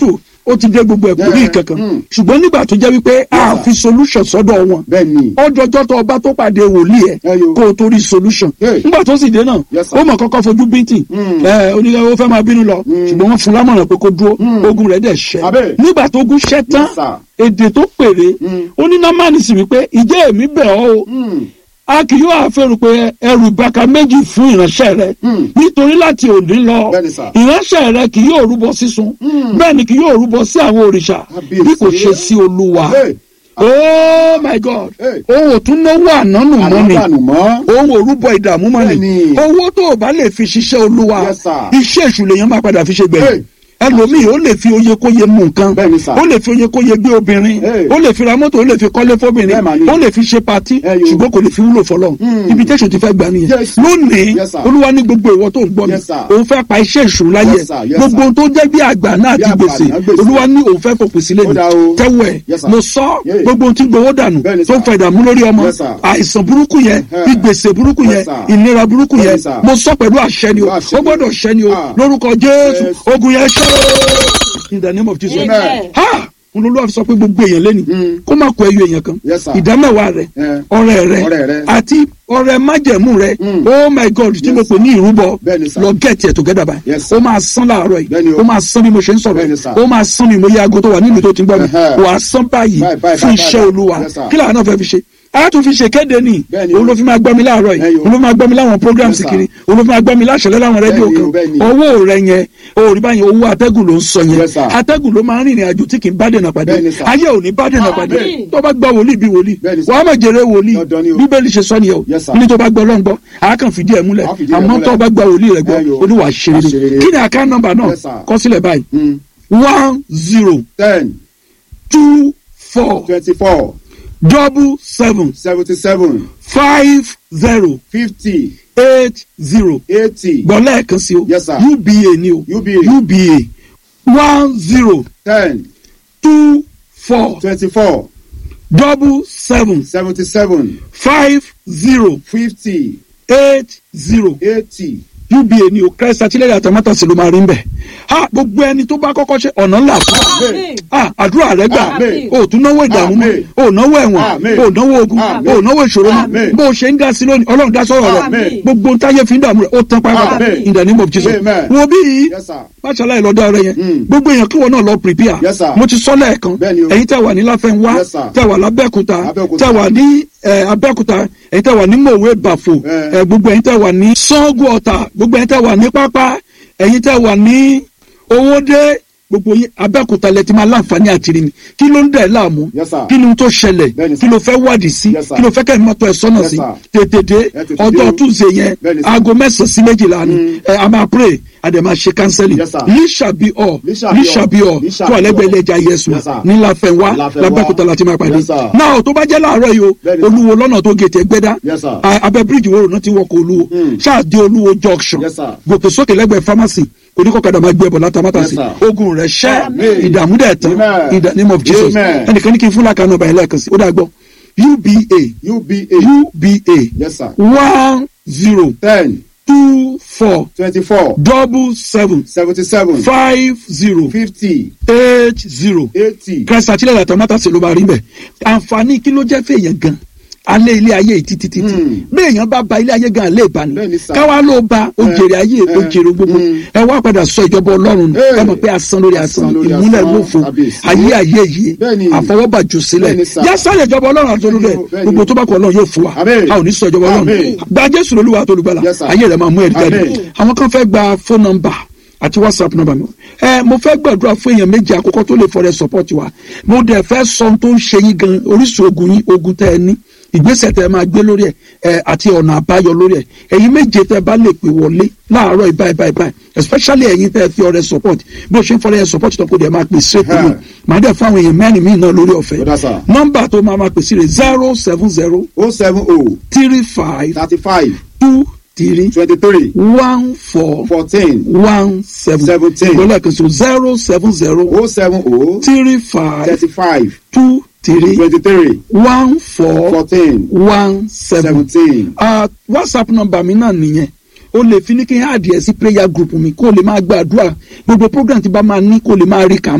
hospital ó ti dé gbogbo ẹ̀kọ́ ní Yeah. ìkankan Mm. ṣùgbọ́n nígbà tó jẹ́ wípé a sir. fi solution sọ́dọ̀ wọn bẹ́ẹ̀ ni ọjọ́jọ́ tó ọba tó pàdé wòlíì ẹ̀ Ẹ yo. kó o tó rí solution Hey. nígbà tó sì dé náà Yes, sir. ó mọ̀ kọ́kọ́ fojú bíntì Mm. ẹ oníkẹ́ ó fẹ́ máa bínú lọ ṣùgbọ́n wọ́n fún lámọ̀ràn pé kó dúró Mm. ogun rẹ̀ dẹ̀ ṣẹ́ Abẹ́. nígbà tó ogun ṣẹ́ tán Yes, sir. èdè tó péré Mm. ó ní námánì sì wípé ìjẹ́ èmi bẹ̀ ọ́ o Mm. a kì yóò àfẹ́rù pé ẹrù ìbáka méjì fún ìránṣẹ́ rẹ Mm. nítorí láti òní lọ Bẹ́ẹ̀ni, sir. ìránṣẹ́ rẹ kì yóò rúbọ sísun Mm. bẹ́ẹ̀ ni kì yóò rúbọ sí àwọn òrìṣà Kábíyèsí. bí kò ṣe sí olúwa Hey. oh my god Hey. òun ò tún náwó ànánù mọ́ ni àdánù mọ́ òun ò rúbọ ìdààmú mọ́ ni Bẹ́ẹ̀ni. owó tó o bá lè fi ṣiṣẹ́ olúwa Yes, sir. iṣẹ́ èṣù lèèyàn máa padà fi ṣe Hey. gbẹ̀yìn ẹlòmíì ó lè fi oye kóye mú nǹkan Bẹ́ẹ̀ni, sir. ó lè fi oye kóye gbé obìnrin Hey. ó lè fi ra mọ́tò ó lè fi kọ́lé fóbìnrin Bẹ́ẹ̀ mà ni. ó lè fi ṣe patí Hey, yo. ṣùgbọ́n kò lè fi wúlò fọlọ́ Hmm. ibi tẹ́sán ti fẹ́ gbà nìyẹn Yes. lónìí Yes, sir. olúwa ní gbogbo ìwọ tó ń gbọ́ mi Yes, sir. òun fẹ́ pa iṣẹ́ ìṣù láyé Yes, sir. Yes, gbogbo sir. ohun tó jẹ́ bí àgbà náà Bí ti àgbà gbèsè náà gbèsè. olúwa ní òun fẹ́ fòpin sílẹ̀ Ó ni dá o. tẹ́wọ̀ ẹ̀ Yes, sir. mo sọ Yeah. gbogbo ohun tí gbowó dànù Bẹ́ẹ̀ni, tó ń sir. fa ìdààmú lórí ọmọ Yes, sir. àìsàn burúkú yẹn Eh. ìgbèsè burúkú Yes, yẹn sir. ìnira burúkú Bẹ́ẹ̀ni, yẹn sir. mo sọ pẹ̀lú àṣẹ ni o Pẹ̀lú àṣẹ ó ni. gbọ́dọ̀ ṣẹ ni o Ah. lórúkọ jésù Yes. ogun yẹn ṣẹ́ in the name of jesus Amen. ha olólùwà sọ pé gbogbo èèyàn lẹ́nu Mm. kó má kó ẹyọ èèyàn kan Yes, sir. ìdámẹ́wàá rẹ Eh. ọrẹ rẹ Ọrẹ rẹ. àti ọrẹ májẹ̀mú rẹ Mm. oh my god tí Yes, mo pè ní ìrúbọ Bẹ́ẹ̀ni, sir. lọ get it together báyìí Yes, sir. ó máa san láàárọ̀ Bẹ́ẹ̀ni yìí o. ó máa san bí mo ṣe ń sọ̀rọ̀ Bẹ́ẹ̀ni, yìí sir. ó máa san bí mo yẹ aago tó wà nílùú tó ti ń gbọ́ mi Ẹhẹ́. wà á san báyìí Báyìí, báyìí, fún báyìí, iṣẹ́ báyìí. olúwa Yes, sir. kí làwọn náà fẹ́ fi ṣe a tún fi ṣe kéde ni Bẹ́ẹ̀ni o. òun ló fi máa gbọ́ mi láàárọ̀ Ẹyọ. yìí òun ló fi máa gbọ́ mi láwọn programs Yes, sir. kiri òun ló fi máa gbọ́ mi láṣẹlẹ̀ láwọn rédíò Bẹ́ẹ̀ni o, kan bẹ́ẹ̀ni. owó rẹ yẹn òòrì báyìí owó atẹ́gùn ló ń sọ yẹn Yes, sir. atẹ́gùn ló máa ń rìnrìn àjò tí kì í bá dènà pàdé Bẹ́ẹ̀ni, sir. ayé ò ní bá dènà pàdé Àmín. tó bá gbọ́ wòlíì bí wòlíì Bẹ́ẹ̀ni, sir. wàá mọ̀ jèrè wòlíì Dandan ni o. bíbélì ṣe sọ nìyẹn o Yes, sir. ní tó bá gbọ́ lọ́n gbọ́ àá kàn fìdí ẹ̀ múlẹ̀ Àá fìdí ẹ̀ àmọ́ múlẹ̀. tó bá gbọ́ wòlíì rẹ̀ gbọ́ Ẹ yo. olúwa ṣe Wàá rere ṣe rere. kí ni àká nọ́mbà náà Yes, sir. kọ sílẹ̀ báyìí Mm. one zero ten two four twenty-four double seven seventy-seven five zero fifty eight zero eighty gbọ́ lẹ́ẹ̀kan sí o Yes, sir. uba ni o UBA. uba one zero ten two four twenty-four double seven seventy-seven five zero fifty eight zero eighty uba ni o christ àtìlẹ́yìn àtàmátàsí ló máa rí ń bẹ̀ ha gbogbo ẹni tó bá kọ́kọ́ ṣe ọ̀nà ńlá fún wa Àmín. ah àdúrà rẹ gbà Àmín. o tún náwó ìdààmú mọ́ Àmín. o náwó ẹ̀wọ̀n Àmín. o náwó ogun Àmín. o náwó ìṣòro mọ́ Àmín. bó o ṣe ń dá sí lónìí ọlọ́run dá sọ̀rọ̀ rẹ Àmín. gbogbo ń táyé fi ń dààmú rẹ ó tán pátápátá Àmín. in the name of jesus Amen. wo bí yìí yes sir máṣáláì lọ́dọ̀ rẹ yẹn Mm. gbogbo èèyàn kí wọn náà lọ prepare Yes, sir. mo ti sọ lẹ́ẹ̀kan Bẹ́ẹ̀ni o. ẹ̀yin tẹ́ wà ní láfẹ́nwá Yes, sir. tẹ́ wà lábẹ́òkúta Abẹ́òkúta. tẹ́ wà ní eh, abẹ́òkúta ẹ̀yin tẹ́ wà ní mòwe bàfò Eh. eh, gbogbo ẹ̀yin tẹ́ wà ní sango ọ̀tà gbogbo ẹ̀yin tẹ́ wà ní pápá ẹ̀yin tẹ́ wà ní owódé gbogbo yín abẹ́òkúta lẹ ti máa láǹfààní àtìrí mi kí ló ń dẹ̀ láàmú Yes, sir. kí ni ohun tó ṣẹlẹ̀ Bẹ́ẹ̀ni, kí sir. ló fẹ́ wádìí sí Yes, sir. kí ló fẹ́ kẹ́ ẹ̀ mọ́tò ẹ̀ sọ́nà Yes, sí sir. tètè dé Ẹ tètè dé ọjọ́ o. túnṣe yẹn Bẹ́ẹ̀ni, sir. aago mẹ́sàn-án sí méjìlá ni ẹ a máa pray a dẹ̀ máa ṣe counseling Yes, sir. líṣàbí ọ̀ Líṣàbí líṣàbí ọ̀ ọ̀. Líṣàbí tó àlẹ́gbẹ̀ẹ́ ọ̀. ilé ẹja yẹsùn Yes, sir. ní láfẹ̀wá Láfẹnwá. lábẹ́kúta láti máa pàdé Yes, sir. náà tó bá jẹ́ láàárọ̀ yìí o Bẹ́ẹ̀ni, sir. olúwo lọ́nà tó gètè gbẹ́dá Yes, sir. a- abẹ́ bíríìjì wo rònà ti wọkọ̀ olúwo Mm. ṣáàdé olúwo junction Yes, sir. gòkè sókè lẹ́gbẹ̀ẹ́ pharmacy oníkọ̀kadà máa gbé ẹbọ látàmátàsí Yes, sir. ogun rẹ̀ ṣẹ́ Amen. ìdààmú dẹ̀ tán Amen. in the name of jesus Amen. ẹnìkan ní kí n fún làkànnà ọba yẹn lẹ́ẹ̀kan sí ó dà gbọ́ uba uba uba yes sir one zero ten two four twenty-four double seven seventy-seven five zero fifty eight zero eighty christ àtìlẹ́yìn àtàmátàsí ló máa rí bẹ́ẹ̀ àǹfààní kí ló jẹ́ fèèyàn gan alẹ́ ilé ayé yìí títí títí Hmm. bí èèyàn bá ba ilé ayé gan alẹ́ ìbáni Bẹ́ẹ̀ni sà. káwá ló ba ó Eh, jèrè ayé ó eh, jèrè gbogbo hmm. ẹ wá padà sọ ìjọba ọlọ́run nù Eh, ẹ mọ̀ pé asán lórí asán asán lórí ìmúlẹ̀ asán, lófo kábíyèsí. ayé ayé yìí Bẹ́ẹ̀ni. àfọwọ́bàjù sílẹ̀ Bẹ́ẹ̀ni sà. yá sáré ìjọba ọlọ́run àti olùdẹ Bẹ́ẹ̀ni. gbogbo tó bá kọ ọlọ́run yóò fún wa Àmín. a ò ní sọ ìjọba ọlọ́run Àmín. gba jésù lolúwa àti olùgbàlà Yes, sir. ayé rẹ̀ máa mú ẹ̀rí jáde Àmín. àwọn kan fẹ́ gba phone number àti whatsapp number mi ẹ mo fẹ́ gbàdúrà fún èèyàn méjì àkọ́kọ́ tó lè fọrẹ support wa mo dẹ̀ fẹ́ sọ ohun tó ń ṣe yín gan orísun ogun yín ogun tẹ́ ẹ ní ìgbésẹ̀ tẹ́ ẹ máa gbé lórí ẹ̀ ẹ àti ọ̀nà àbáyọ lórí ẹ̀ ẹ̀yin méje tẹ́ ẹ bá lè pè wọlé láàárọ̀ ìbáyìí báyìí báyìí especially ẹ̀yin tẹ́ ẹ fi ọrẹ support bí o ṣe ń fọrẹ ẹ support tó kó dẹ̀ máa pè straight to me màá dẹ̀ fún àwọn èèyàn mẹ́rin míì náà lórí ọ̀fẹ́ Ó dá sà. nọ́mbà tó máa máa pè sí rẹ̀ zero seven zero o seven o three five thirty-five two three twenty-three one four fourteen one seven Seventeen. ìgbọ́lẹ̀ kan so zero seven zero o seven o three five thirty-five two three twenty-three one four fourteen one seven. seventeen. Ah, whatsapp number mi náà nìyẹn o lè fi ní kí n add ẹ sí prayer group mi kó o lè máa gbàdúrà gbogbo program tí bá máa ní kó o lè máa rí kà